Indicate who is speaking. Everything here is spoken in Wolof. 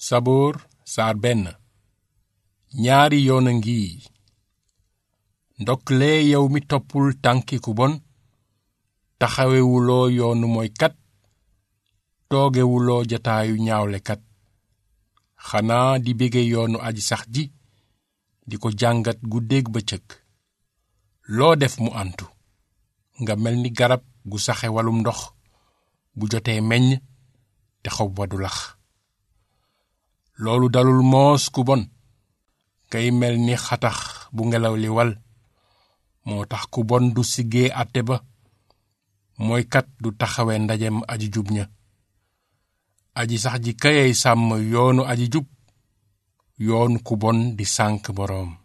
Speaker 1: saboor saar benn ñaari yoon a ngi ndoklee yow mi toppul tànki ku bon taxawewuloo yoonu mooykat toogewuloo jataayu ñaawlekat xanaa di bége yoonu aji sax ji di ko jàngat guddeeg bëccëg loo def mu antu nga mel ni garab gu saxe walum ndox bu jotee meññ te xob wa du lax loolu dalul moos ku bon kay mel ni xatax bu ngelaw li wal moo tax ku bon du siggee àtte ba mooy kat du taxawe ndajem aji jub ña aji sax ji kayay sàmm yoonu aji jub yoonu ku bon di sànk boroom